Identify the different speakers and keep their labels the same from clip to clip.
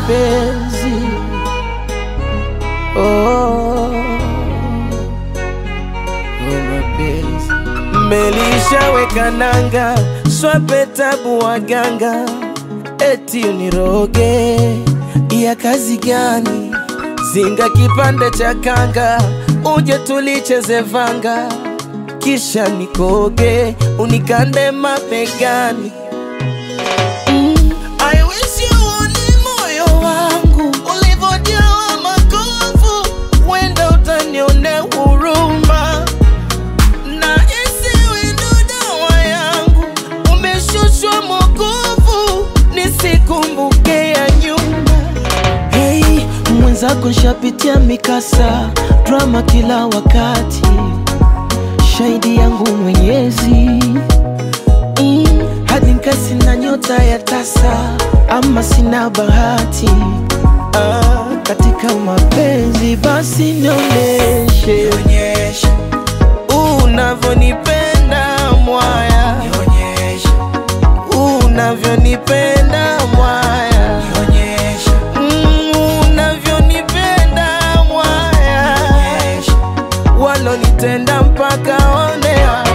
Speaker 1: mapenzi oh, oh, mapenzi mmelishaweka nanga swape tabu waganga eti uniroge ya kazi gani zinga kipande cha kanga uje tulicheze vanga kisha nikoge unikande mabegani mm. I wish you uone moyo wangu ulivyojawa makovu, wenda utanione huruma na isiwe ndo dawa yangu, umeshushwa mokovu, nisikumbuke ya nyuma. Hey, mwenzako nshapitia mikasa, drama kila wakati, shahidi yangu Mwenyezi mm, hadi nkasi na nyota ya tasa, ama sina bahati ah, katika mapenzi, basi nionyeshe unavyonipenda mwaya, unavyonipenda mwaya, Mm, unavyonipenda mwaya, walonitenda mpaka onewa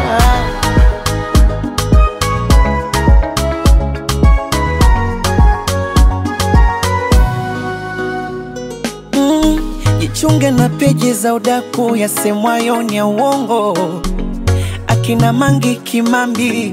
Speaker 1: Mm, jichunge na peji za udaku yasemwayo ni ya uongo, akina Mangi Kimambi,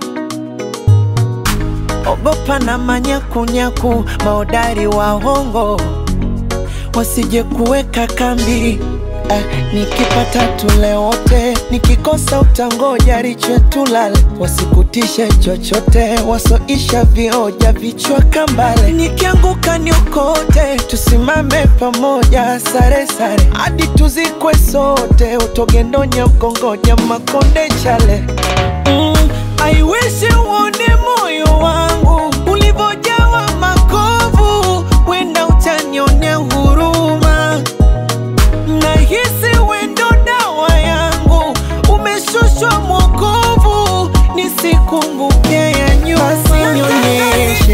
Speaker 1: ogopa na manyakunyaku, maodari wa hongo wasije kuweka kambi. Ah, nikipata tule wote, nikikosa utangoja riche tulale, wasikutishe chochote, wasoisha vioja vichwa kambale. Nikianguka niokote, tusimame pamoja, sare sare hadi tuzikwe sote, utogendonya mkongoja makonde chale mm, I wish uone moyo wangu ulivyojawa makovu, wenda utanionea huruma nahisi wendo dawa yangu umeshushwa mwokovu, nisikumbuke ya nyuma. Basi nionyeshe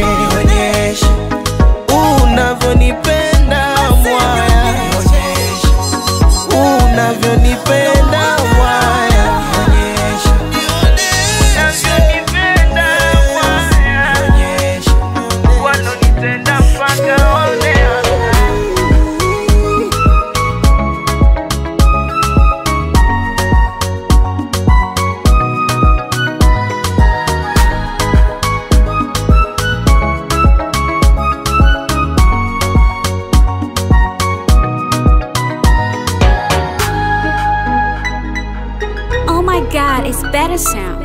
Speaker 1: unavyonipenda mwaya, unavyonipenda mwaya, unavyonipenda mwaya, walonitenda mpaka onewa
Speaker 2: Oh my god, it's better sound.